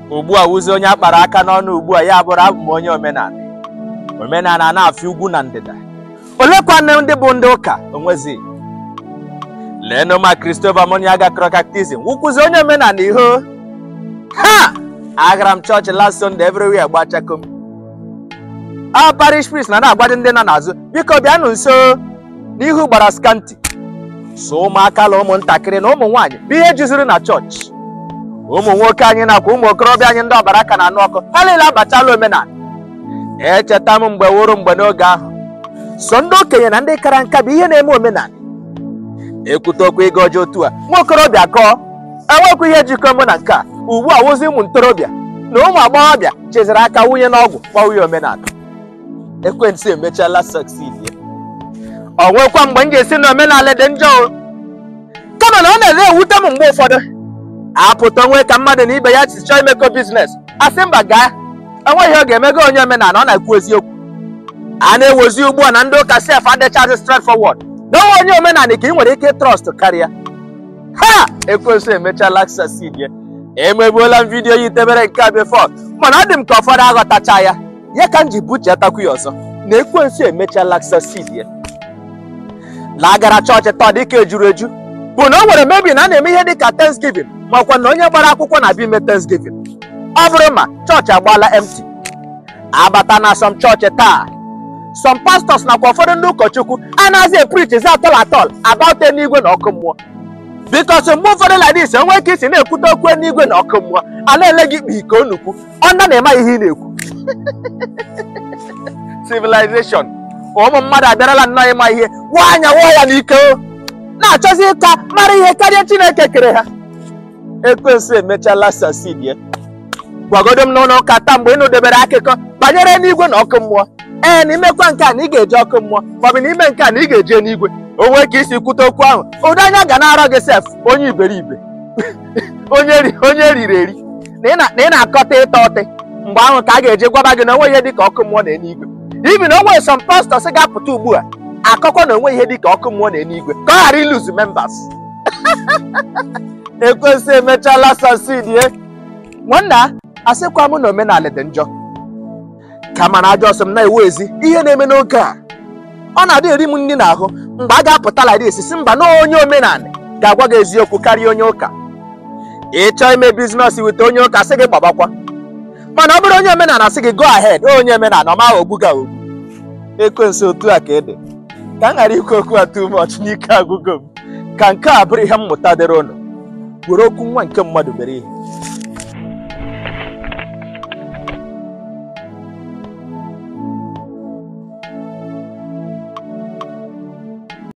ugbu a wụzi onye akpara aka n'ọnụ ugbu a ya bụrụ abụ m onye omenala omenala na-afị ugwu na ndịda olekwanne ndị bụ ndị ụka onwezi leenụ ma Christopher Moniaga Crocactism wụkwụzi onye omenala iho ha agara m chọọchị last Sunday everywhere gbachakom a parish priest na na-agwado ndị nọ n'azụ biko bịanụ nso n'ihu gbara skanti so ụmụaka na ụmụntakịrị na ụmụ nwaanyị bụ ihe juziri na chọọchị ụmụ nwoke anyị nakwa ụmụ okorobịa anyị ndị ọbara ka na-anụ ọkụ ha niile abachala omenala echeta m mgbe wụrụ mgbe n'oge ahụ so ndị okenye na ndị kara nka bụ ihe na-eme omenala ekwute okwu ịga ọjọọ otu a nwa okorobịa kọọ enwekwa ihe jikọ mụ na nke a ugbu a wụzi ụmụ ntorobịa na ụmụ agbọghọbịa cheziri aka wunye n'ọgwụ gbanwe omenala ekwentị emechaala succeed ya ọ nwekwa mgbe m ga-esi na omenala dị njọ o kama na ọ na-ere ewute m mgbe ụfọdụ apụta onwe ka mmadụ na ibe ya si chọọ imekọ biznes asị mba gaa enweghị ọ ga-emego onye omenala ọ na-ekwu eziokwu a na-ewozi ugbu a na ndị ụka sef adịchazi straight forward na onwe onye omenala ka ị nwere ike trọst karịa ha ekwensu emechala succeed ya emegbuola m vidiyo ya itebere nke a before mana ọ dị m ka ụfọdụ aghọtacha ya ya ka m ji buchetakwu ya ọzọ na ekwensu emechala succeed ya lagara chọọchị taa dịka ejuru eju bụ na o nwere mebi na a na-eme ihe dịka Thanksgiving makwa na onye gbara akwụkwọ na-abịa ime Thanksgiving ọ bụrụ ma chọọchị agbaala empty abata na some chọọchị taa some pastors nakwa ụfọdụ ndị ụkọchukwu anaghịzi eprichizi atọl atọl about eluigwe na ọkụ mmụọ bikos mgbe ụfọdụ like this enwe ike isi na-ekwute okwu eluigwe na ọkụ mmụọ a na-ele gị ikpe ike onukwu ọnda na-eme ihe ị na-ekwu civilization ụmụ mmadụ abịarala nnọọ ịma ihe wụọ anya wụọ ya n'ike o na-achọzi ịka mara ihe karịa Chineke kere ha ekwensu emechala succeed ya gwagodo m n'ụlọ ụka taa mgbe ị nụdebere akụkọ banyere n'igwe na ọkụ mmụọ ee na imekwa nke a na ị ga-eje ọkụ mmụọ maọbụ na ime nke a na ị ga-eje n'igwe o nwee ka isi kwute okwu ahụ ụdị anya ga na-arọ gị sef onye iberibe onye ri onye riri eri na ị na- na ị na-akọta ịta ọtị mgbe ahụ ka a ga-eje gwaba gị na onwe ihe dịka ọkụ mmụọ na eluigwe ibi na onwe some pastors ga-apụta ugbu a akọkọ na onwe ihe dịka ọkụ mmụọ na eluigwe ka ọ ghara iluzu members ekwensu emechala succeed nwanna asịkwa m na omenala dị njọ kama na ajọ ọsọ m na-ewu ezi ihe na-eme n'oge a ọ na-adị eri m nri n'ahụ mgbe a ga-apụta like this si mba na onye omenala ga-agwa gị eziokwu karịa onye ụka ịchọọ ime biznes wite onye ụka sị gị gbabakwa mana ọ bụrụ onye omenala sị gị go ahead onye omenala ọ maghị ogbu ga ogbu ekwensu otu a ka ede ka m ghara ikwu okwu a too much n'ike agụgụ m ka nke a bụrụ ihe mmụta dịrị ụnụ were okwu nwa nke mmadụ mere ihe